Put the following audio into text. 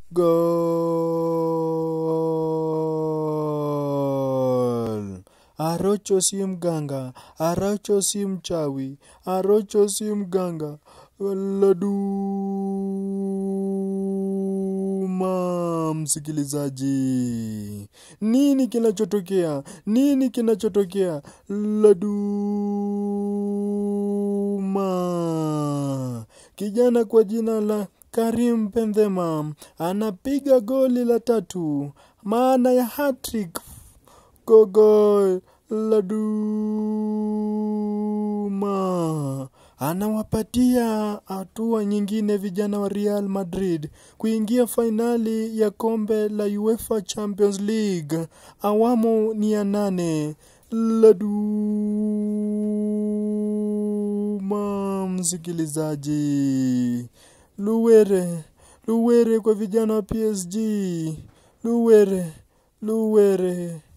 Gol! Arocho si mganga, Arocho si mchawi, Arocho si mganga. Laduma, msikilizaji, nini kinachotokea? Nini kinachotokea? Laduma, kijana kwa jina la Karim Benzema anapiga goli la tatu, maana ya hat-trick. Gogo Laduma anawapatia hatua nyingine vijana wa Real Madrid kuingia fainali ya kombe la UEFA Champions League awamu ni ya nane. Laduma, msikilizaji, Luwere, Luwere kwa vijana wa PSG, Luwere, Luwere.